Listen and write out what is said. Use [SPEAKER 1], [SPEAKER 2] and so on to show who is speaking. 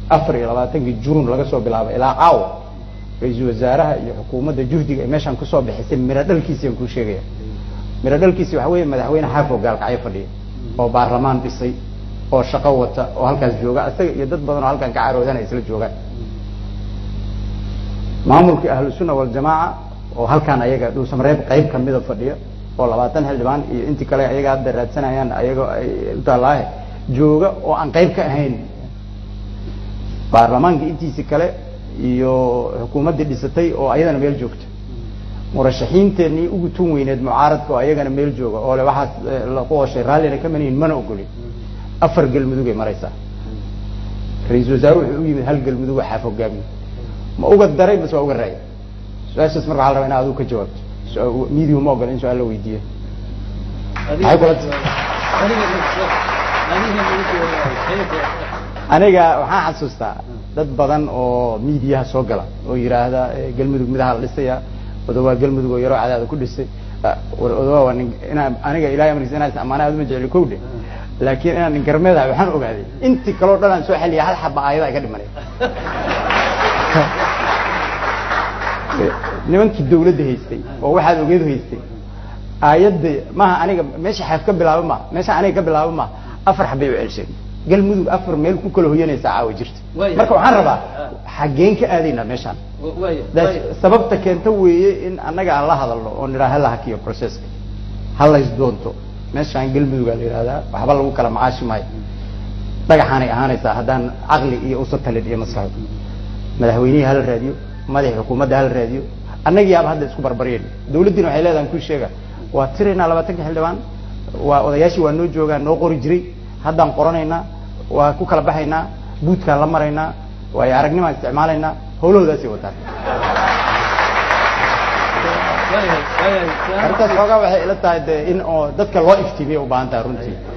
[SPEAKER 1] afar iyo labaatankii juun laga soo bilaabo ilaa caawa ra-iisul wasaaraha iyo xukuumadda juhdiga ay meeshaan kusoo bixisay miro dhalkiisi aan kuu sheegaya miro dhalkiisi waxa weeye madaxweyne xaafo gaalkacyo fadhiya oo baarlamaan dhisay oo shaqo wata oo halkaas jooga isaga iyo dad badan oo halkan ka caroodanaya isla joogaan maamulkii ahlu sunna waljamaaca oo halkaan ayaga dhuusamareeb qayb kamida fadhiya oo labaatan xildhibaan iyo intii kale ayaga hadda raadsanayaan ayagoo ay utaalaahe jooga oo aan qayb ka ahayn baarlamaanka intiisi kale iyo xukuumaddii dhisatay oo ayadana meel joogta murashaxiinteenii ugu tun weyneed mucaaradka oo ayagana meel jooga oo le waxaas laku ooshay raallina ka manihin mana ogolin afar galmudugay maraysaa ra-iisul wasaare wuxuu u yimid hal galmudug xaaf hogaamiye ma uga daray mase waa uga raaya su-aashaas marka waxa la rabaa ina adigu ka jawaabto miidiyu ma ogola in su-aal la weydiiyo maxay kula aniga waxaan xasuustaa dad badan oo miidiyaha soo gala oo yidhaahda galmudug midaha la dhisaya odawaa galmudug oo yaroo cadaada ku dhisay odawaa waa nin inaa aniga ilahay amarkiisa inaa is amaana aad uma jecli kowdhe laakiin inaan nin garmeedaha waxaan ogaaday intii kaloo dhan aan soo xeliya hal xaba aayada ka dhimanay nimankii dawladda haystay oo waxaad ogeed haystay aayadda maaha aniga meesha xaaf ka bilaaba maha meesha aniga ka bilaaba maha afar xabay u celshay galmudug afar meel ku kala hoyanaysaa caawa jirta marka waxaan rabaa xaggeen ka aadaynaa meeshaan sababta keenta weeye in annaga aan la hadalno oo nidhaa hala hakiyo processka halays doonto meeshaan galmudugaa la yihahdaa waxba lagu kala macaashi maayo dhagaxaanay ahaanaysaa haddaan caqli iyo usa talin iyo maskaxo madaxweynihii hala raadiyo madaxii xukuumadda hala raadiyo annagiyaaba hadda isku barbaryen dawladdiina waxay leedahan ku sheega waa tiraynaa labaatanka xildhibaan waa odayaashii waa noo joogaan noo qori jiray haddaan qoranaynaa waa ku kala baxaynaa buudkaan la maraynaa waayo aragnimaan isticmaalaynaa hawlahoodaasay wataan arrintaas xoogaa waxay ila tahay de in oo dadka loo iftiimiya u baahan tahay runtii